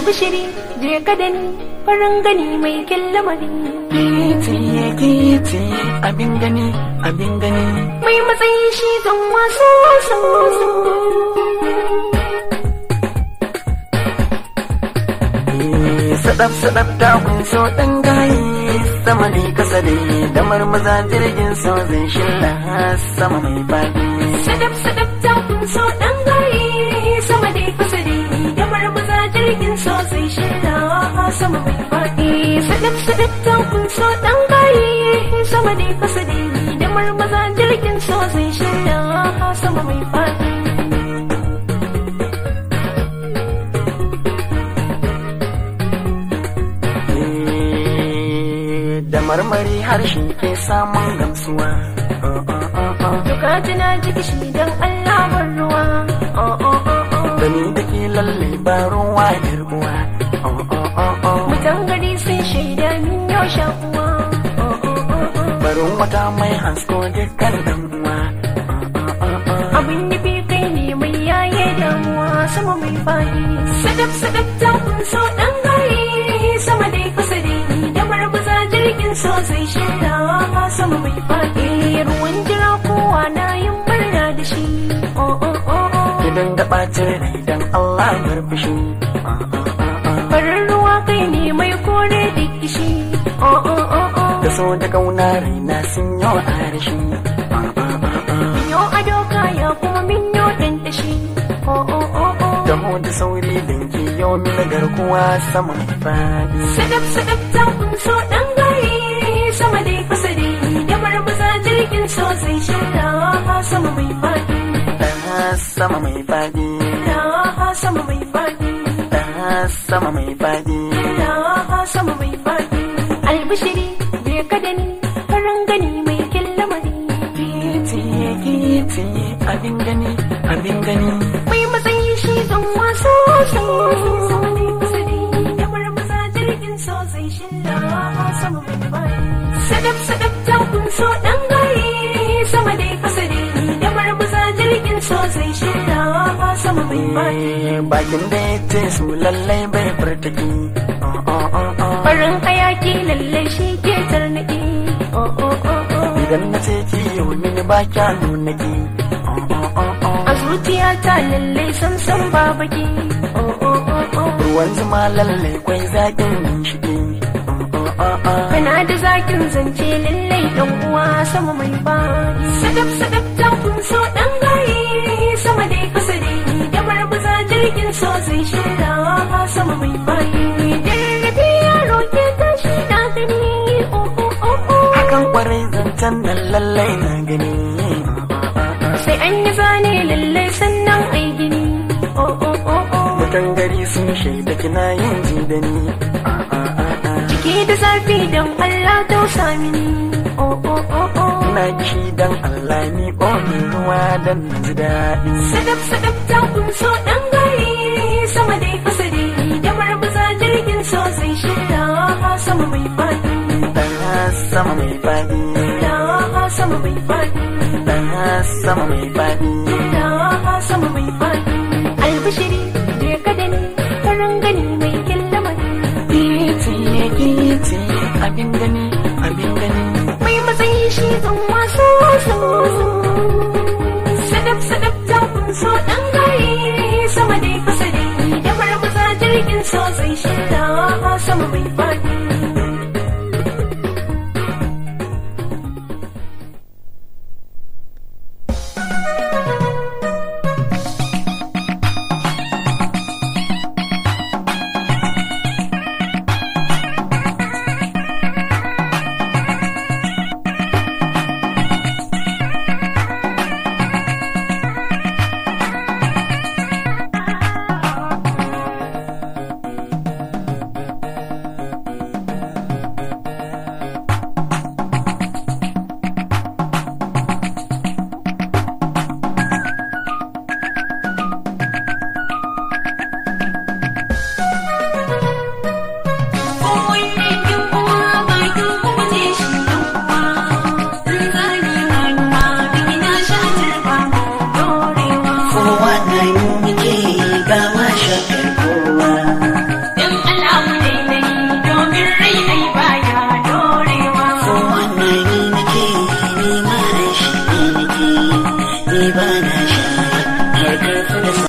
albishiri je ka da ni farin gani mai kyan lamari Kiti kiti abin gani abin gani mai matsayi shi zan wasu wasu Sadaf sadaf ta kunso dan gayi sama ne kasa da da marmaza jirgin so zai shilla sama mai fadi sadaf sadaf ta kunso dan gaye sama dai kusa dai da marmaza jirgin so sai shirya sama mai faɗi sadaf sadaf ta kunso dan gaye sama dai kusa dai da marmaza jirgin so sai shirya sama mai faɗi da marmari harshe ke samun gamsuwa duka tana jiki shi dan Allah bar ruwa oh oh oh oh Gani da ke lalle ba ruwa yar uwa mutan gari sun shaida min yau shakuwa oh oh oh oh barin wata mai hasko dukkan dan uwa abin nufi kai ne mai yaye damuwa sama mai faɗi sadaf sadaf ta kunso ɗan gaye sama dai kusa dai da marmaza jirgin so zai shirya sama mai faɗi ruwan jira kowa na yin barna da shi oh oh oh oh Gidan da ɓacin rai dan Allah bar fushi farin ruwa kai ne mai kore da kishi oh oh oh oh Da so da kauna raina sun yi wa arashi minyo ado kaya kuma minyo ɗan tashi oh oh oh oh Taho da sauri dan ke yau mini garkuwa sama mai faɗi sadaf sadaf ta kunso dan gaye sama dai kusa dai da marmaza jirgin so zai shirya sama mai faɗi sama mai faɗi sama mai faɗi sama mai faɗi sama mai faɗi albishiri je ka da ni farin gani mai kyan lamari Kiti kiti abin gani abin gani mai matsayi shi zan waso sama dai kusa dai da marmaza jirgin so zai shirya sama mai faɗi sadaf sadaf ta kunso dan gaye sama dai kusa dai da marmaza jirgin so zai shirya sama mai faɗi bakin da ya ce su lallai bai furtaki farin hayaki lallai shi ke tarnaki oh oh oh oh idan na ce ki yau mini ba kya nuna ki a zuciyata lallai san san babaki oh oh oh oh ruwan zuma lallai kwai zaƙin shige kana da zakin zance lallai dan uwa sama mai bani sadaf sadaf ta kunso dan gaye sama dai kusa dai da marbuza jirgin so zai shirya sama mai bani dirbi yaro ke tashi na gani oh oh oh oh hakan kwarai zancen nan lallai na gani sai an yi zane lallai sannan ai gini oh oh oh oh mutan gari sun shaida kina yin ji da ni Jiki da zafi don Allah tausa mini oh oh oh oh ina kishi dan Allah ni min ruwa dan na ji daɗi sadaf sadaf ta kunso dan gaye sama dai kusa dai da marbuza jirgin so zai shirya sama mai faɗi sama mai faɗi sama mai faɗi sama mai faɗi sama mai faɗi albishiri je ka da ni farin gani mai kyan lamari Kiti kiti abin gani abin gani mai matsayi shi zan wasu wasu sadaf sadaf ta kunso dan gaye sama dai kusa dai da marmaza jirgin so zai shirya sama mai faɗi ba na sha har karfi da